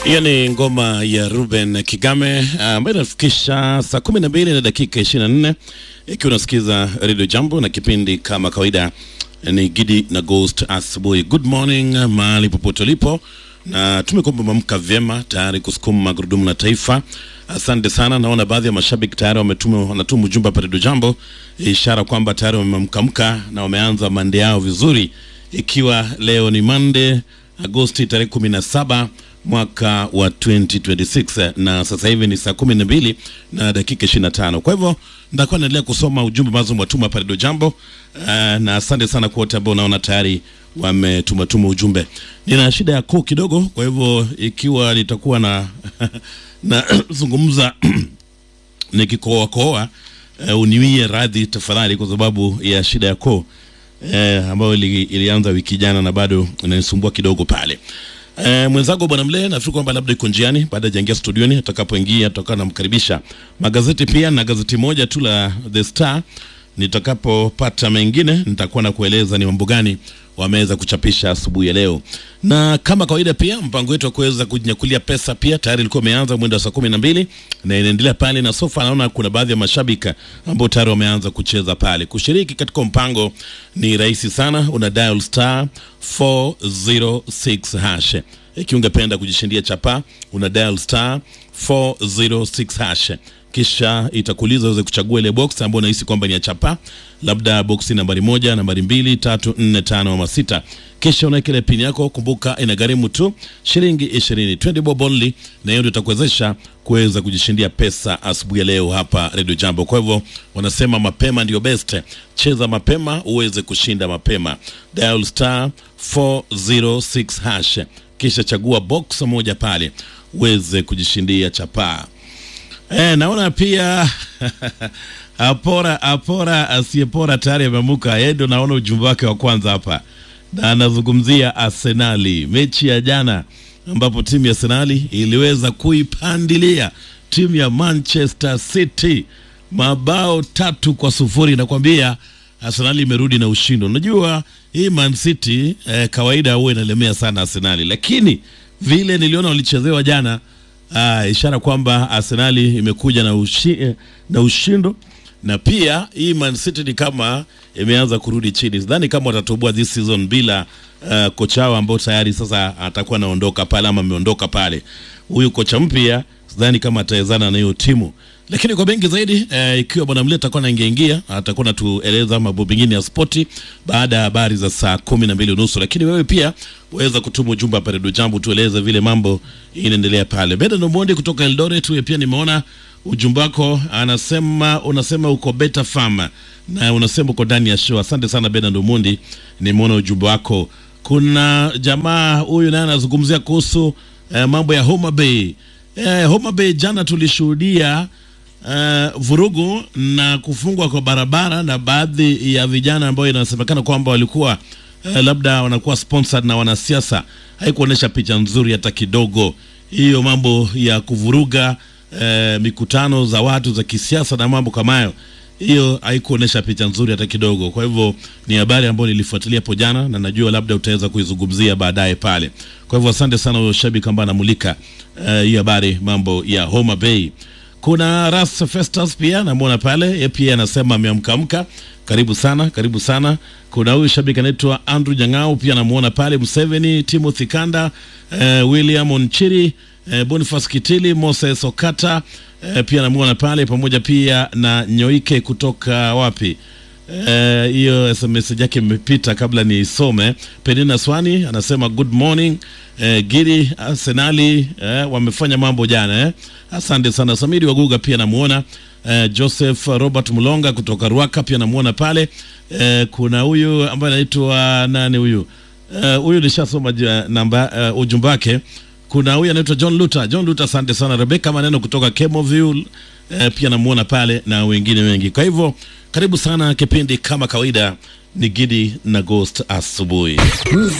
Hiyo ni ngoma ya Ruben Kigame ambayo inafikisha saa kumi na mbili na dakika ishirini na nne ikiwa unasikiza Radio Jambo na kipindi kama kawaida ni Gidi na Ghost asubuhi. Good morning mahali popote ulipo, na tumekwamba mamka vyema tayari kusukuma magurudumu la taifa. Asante sana. Naona baadhi ya mashabiki tayari wametuma wanatuma ujumbe hapa Radio Jambo, ishara kwamba tayari wamemkamka na wameanza mande yao vizuri, ikiwa leo ni Monday Agosti tarehe kumi na saba mwaka wa 2026 na sasa hivi ni saa kumi na mbili na dakika 25. Kwa hivyo nitakuwa naendelea kusoma ujumbe ambazo mwatuma hapa Radio Jambo. Uh, na asante sana kwa wote ambao naona tayari wametumatuma ujumbe. Nina shida ya koo kidogo, kwa hivyo ikiwa nitakuwa na na zungumza nikikoa koa uh, uniwie radhi tafadhali, kwa sababu ya shida ya koo uh, ambayo ili, ilianza wiki jana na bado inanisumbua kidogo pale. E, mwenzangu bwana Mlee nafikiri kwamba labda iko njiani baada ya jaingia studioni, atakapoingia tutakuwa namkaribisha. Magazeti pia na gazeti moja tu la The Star, nitakapopata mengine nitakuwa na kueleza ni mambo gani wameweza kuchapisha asubuhi ya leo, na kama kawaida pia mpango wetu wa kuweza kujinyakulia pesa pia tayari ilikuwa imeanza mwendo wa saa kumi na mbili na inaendelea pale, na sofa naona kuna baadhi ya mashabiki ambao tayari wameanza kucheza pale. Kushiriki katika mpango ni rahisi sana, una dial star 406 hash. Ikiwa ungependa kujishindia chapa, una dial star 406 hash kisha itakuuliza uweze kuchagua ile box ambayo unahisi kwamba ni ya chapa, labda boksi nambari moja, nambari mbili, tatu, nne, tano ama sita. Kisha unaweka ile pini yako. Kumbuka inagharimu tu shilingi ishirini, 20 bob only, na hiyo ndio itakuwezesha kuweza kujishindia pesa asubuhi ya leo hapa Radio Jambo. Kwa hivyo wanasema mapema ndio best, cheza mapema uweze kushinda mapema. Dial star 406 hash, kisha chagua box moja pale uweze kujishindia chapaa. Eh, naona pia apora apora asiyepora tayari ameamuka. Yeye ndo naona ujumbe wake wa kwanza hapa, na anazungumzia Arsenali, mechi ya jana ambapo timu ya Arsenali iliweza kuipandilia timu ya Manchester City mabao tatu kwa sufuri. Nakwambia Arsenali imerudi na ushindo. Unajua hii Man City eh, kawaida huwa inalemea sana Arsenali, lakini vile niliona walichezewa jana Ah, ishara kwamba Arsenali imekuja na, ushi, na ushindo na pia hii Man City ni kama imeanza kurudi chini. Sidhani kama watatoboa this season bila uh, kocha wao ambao tayari sasa atakuwa anaondoka pale ama ameondoka pale. Huyu kocha mpya sidhani kama atawezana na hiyo timu, lakini kwa bengi zaidi eh, ikiwa bwana Mleta atakuwa anaingia ingia atakuwa natueleza mambo mengine ya spoti baada ya habari za saa kumi na mbili unusu. Lakini wewe pia waweza kutuma ujumbe hapa Radio Jambo, tueleze vile mambo inaendelea pale. Beda Nomondi kutoka Eldoret, huyo pia nimeona ujumbe wako, anasema unasema uko Beta Farm na unasema uko ndani ya show. Asante sana Beda Nomondi, nimeona ujumbe wako. Kuna jamaa huyu naye anazungumzia kuhusu eh, mambo ya Homa Bay. Eh, Homa Bay jana tulishuhudia uh, vurugu na kufungwa kwa barabara na baadhi ya vijana ambao inasemekana kwamba walikuwa uh, labda wanakuwa sponsored na wanasiasa. Haikuonyesha picha nzuri hata kidogo. Hiyo mambo ya kuvuruga uh, mikutano za watu za kisiasa na mambo kama hayo, hiyo haikuonyesha picha nzuri hata kidogo. Kwa hivyo ni habari ambayo nilifuatilia hapo jana na najua labda utaweza kuizungumzia baadaye pale. Kwa hivyo asante sana huyo shabiki ambaye anamulika uh, hii habari mambo ya Homa Bay. Kuna Ras Festus pia namwona pale, yeye pia anasema ameamkamka. Karibu sana, karibu sana. Kuna huyu shabiki anaitwa Andrew Jang'au pia namuona pale, Museveni, Timothy Kanda, eh, William Onchiri, eh, Boniface Kitili, Moses Okata eh, pia namuona pale, pamoja pia na Nyoike kutoka wapi hiyo uh, SMS yake imepita kabla niisome. Penina Swani anasema good morning uh, Giri Arsenali uh, wamefanya mambo jana eh. Asante sana. Samiri Waguga pia namuona uh, Joseph Robert Mulonga kutoka Ruaka pia namuona pale uh, kuna huyu ambaye anaitwa nani huyu huyu uh, nishasoma namba uh, ujumbe wake. Kuna huyu anaitwa John Luther. John Luther, asante sana. Rebecca Maneno kutoka Kemoville uh, pia namuona pale na wengine wengi. Kwa hivyo karibu sana, kipindi kama kawaida ni Gidi na Ghost asubuhi.